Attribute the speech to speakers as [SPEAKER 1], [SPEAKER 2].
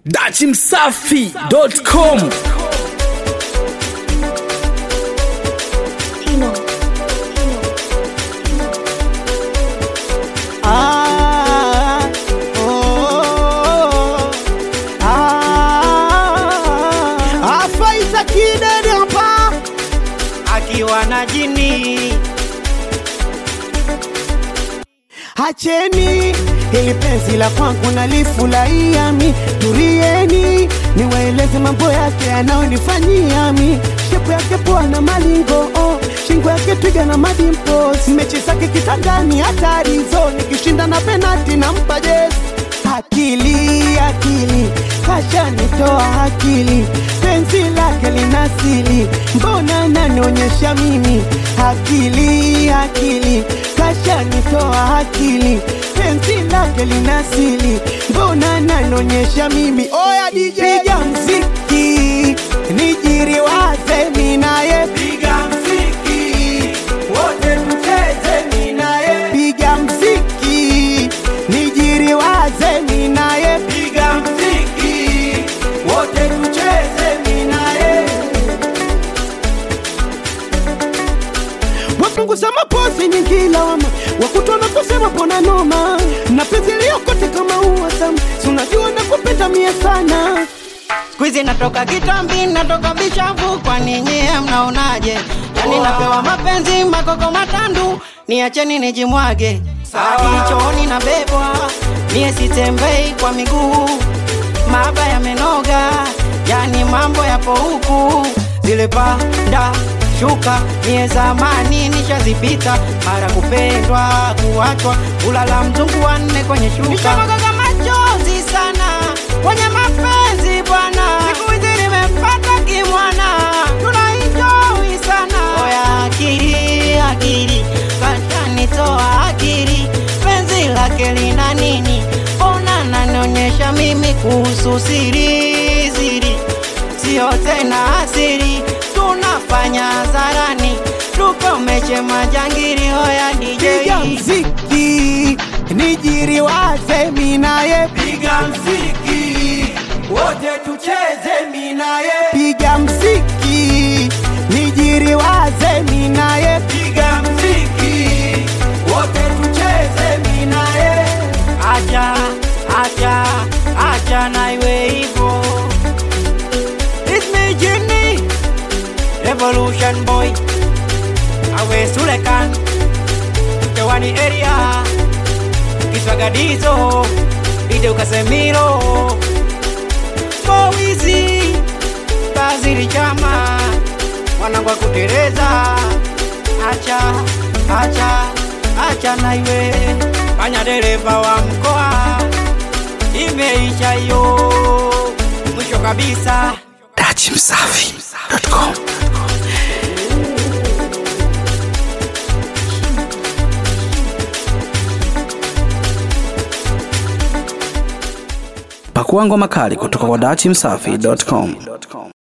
[SPEAKER 1] dachimsafi.com
[SPEAKER 2] Tino.
[SPEAKER 3] Ah, oh, ah, Afaita kidede hapa akiwa na jini. Hacheni hili penzi la kwangu nalifurahia mi, turieni niwaeleze mambo yake yanayonifanyia mi, shepu yake poa na malingo oh, shingo yake twiga na madimpos, mechi zake kitandani hatari zo, nikishinda na penati nampa jezi akili akili kashanitoa akili penzi lake linasili mbona nanionyesha mimi akili akili kashanitoa akili penzi lake linasili mbona nanionyesha mimi oya DJ piga mziki nijiriwaze minaye piga mziki wote tucheze minaye piga mziki nijiriwaze minaye piga mziki wote tucheze minaye wapunguza mapozi nyingi lawama wakutona kusema pona noma na penzi liyokote kama uwasam sunajua na kupenda mie sana
[SPEAKER 4] Squeezy natoka kitambi, natoka bishavu, kwani nyie mnaonaje? Yani napewa mapenzi makoko matandu, niacheni nijimwage. Hadi chooni nabebwa, mie sitembei kwa miguu, maba yamenoga, yani mambo yapo huku, zile panda shuka mie zamani nishazipita, mara kupendwa, kuachwa, ulala mzungu wanne kwenye shuka. Nishamwaga machozi sana kwenye mapenzi bwana, siku hizi nimempata kimwana, tunaenjoy sana. Oya akili akili, kashanitoa akili, penzi lake lina nini? Mbona nanionyesha mimi kuhusu siri siri, sio tena asiri, tunafanya hadharani, tukomeshe majangili. Oya
[SPEAKER 3] piga
[SPEAKER 4] DJ
[SPEAKER 3] mziki nijiriwaze minaye piga mziki wote tucheze minaye piga mziki nijiriwaze minaye piga mziki wote tucheze minaye
[SPEAKER 4] acha acha acha na iwe hivyo It's me Jimmy Revolution boy awe Sulekan Tewani area Kiswagadizo Ide Ukasemiro Mowizi Bazili chama Wanangu wa kutereza Acha acha acha na iwe fanya dereva wa mkoa imeisha hiyo mwisho kabisa
[SPEAKER 1] dachimsafi.com pakua ngoma kali kutoka kwa dachimsafi.com